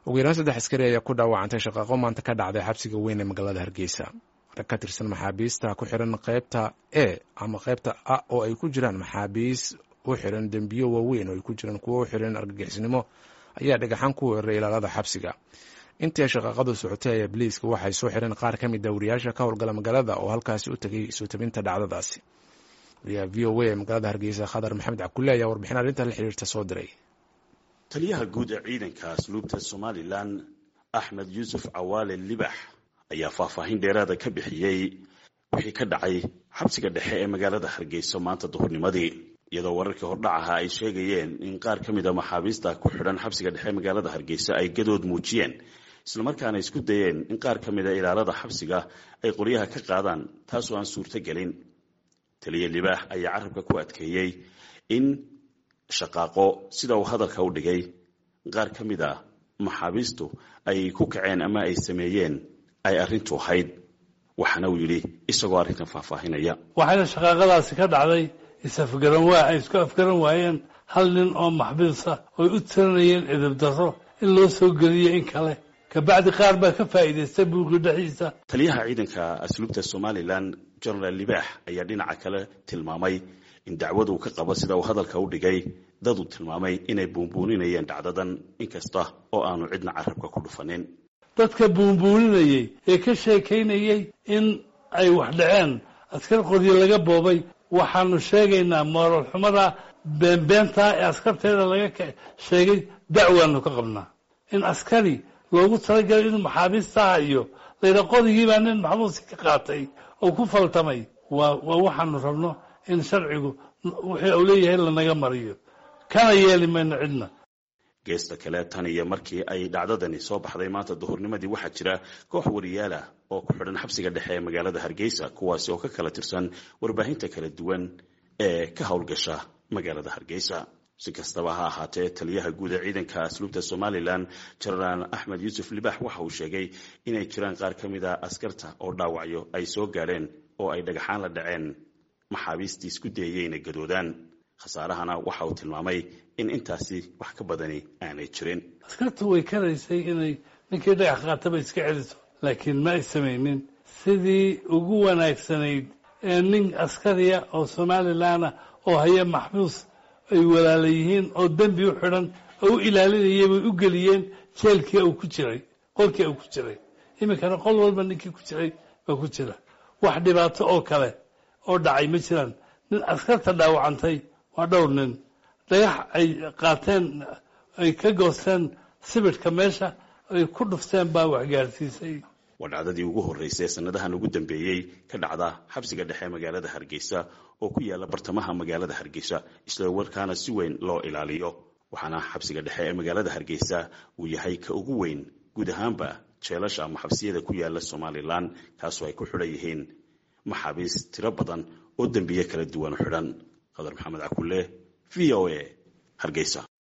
ugu yaraan saddex askari ayaa ku dhaawacantay shaqaaqo maanta ka dhacday xabsiga weyn ee magaalada hargeysa rag ka tirsan maxaabiista ku xiran qeybta e ama qeybta a oo ay ku jiraan maxaabiis u xiran dembiyo waaweyn oo ay ku jiraan kuwo u xiran argagixisnimo ayaa dhagaxan ku weeraray ilaalada xabsiga intii ay shaqaaqadu socotay ayaa biliiska waxay soo xireen qaar ka mid a wariyaasha ka howlgala magaalada oo halkaasi u tegay soo tabinta dhacdadaasi wariyaha v o a ee magaalada hargeysa khadar maxamed cabkulle ayaa warbixin arrinta la xiriirta soo diray taliyaha guud ee ciidanka asluubta somalilan axmed yuusuf cawaale libax ayaa faahfaahin dheeraada ka bixiyey wixii ka dhacay xabsiga dhexe ee magaalada hargeysa maanta duhurnimadii iyadoo wararkii hordhacaha ay sheegayeen in qaar ka mid a maxaabiista ku xidhan xabsiga dhexe magaalada hargeysa ay gadood muujiyeen islamarkaana isku dayeen in qaar ka mid a ilaalada xabsiga ay qoryaha ka qaadaan taasoo aan suurto gelin taliya libaax ayaa carabka ku adkeeyey in shaqaaqo sida uu hadalka u dhigay qaar ka mid a maxaabiistu ay ku kaceen ama ay sameeyeen ay arrintu ahayd waxaana uu yidhi isagoo arrintan faahfaahinaya waxayna shaqaaqadaasi ka dhacday is-afgaran waa ay isku afgaran waayeen hal nin oo maxbiisa oy u tiranayeen edeb darro in loo soo geliyo in kale kabacdi qaar baa ka faa'iidaystay buuqi dhexiisa taliyaha ciidanka asluubta somalilan genaraal libaax ayaa dhinaca kale tilmaamay in dacwad uu ka qabo sida uu hadalka u dhigay dad uu tilmaamay inay buunbuuninayeen dhacdadan inkasta oo aanu cidna carabka ku dhufanin dadka buunbuuninayey ee ka sheekaynayey in ay wax dhaceen askar qoryo laga boobay waxaanu sheegaynaa moral xumada beenbeenta ee askarteeda laga sheegay dacwaanu ka qabnaa in askari loogu talagalay inuu maxaabiistaha iyo layidha qodigiibaa nin maxbuusi ka qaatay oo ku faltamay waa waa waxaanu rabno in sharcigu wixii uu leeyahay lanaga mariyo kana yeeli mayno cidna geesta kale tan iyo markii ay dhacdadani soo baxday maanta duhurnimadii waxaa jira koox wariyaalah oo ku xidhan xabsiga dhexe ee magaalada hargeysa kuwaasi oo ka kala tirsan warbaahinta kala duwan ee ka howlgasha magaalada hargeysa si kastaba ha ahaatee taliyaha guud ee ciidanka asluubta somalilan jenaraal axmed yuusuf libax waxa uu sheegay inay jiraan qaar ka mid a askarta oo dhaawacyo ay soo gaadheen oo ay dhagaxaan la dhaceen maxaabiistii isku dayayey inay gadoodaan khasaarahana waxa uu tilmaamay in intaasi wax ka badani aanay jirin askartu way karaysay inay ninkii dhagax qaataba iska celiso laakiin ma ay samaynin sidii ugu wanaagsanayd ee nin askariya oo somalilanah oo haya maxbuus ay walaala yihiin oo dembi u xidhan oo u ilaalinayay bay u geliyeen jeelkii uu ku jiray qolkii uu ku jiray iminkana qol walba ninkii ku jiray baa ku jira wax dhibaato oo kale oo dhacay ma jiraan nin askarta dhaawacantay waa dhowr nin dhagax ay qaateen ay ka goosteen sibidhka meesha ay ku dhufteen baa waxgaarsiisay waa dhacdadii ugu horreysay sanadahan ugu dambeeyey ka dhacda xabsiga dhexe magaalada hargeysa oo ku yaala bartamaha magaalada hargeysa isla warkaana si weyn loo ilaaliyo waxaana xabsiga dhexe ee magaalada hargeysa uu yahay ka ugu weyn guud ahaanba jeelasha ama xabsiyada ku yaala somalilan kaasoo ay ku xidhan yihiin maxaabiis tiro badan oo dembiye kala duwan u xidhan qadar maxamed cakulle v o a hargeysa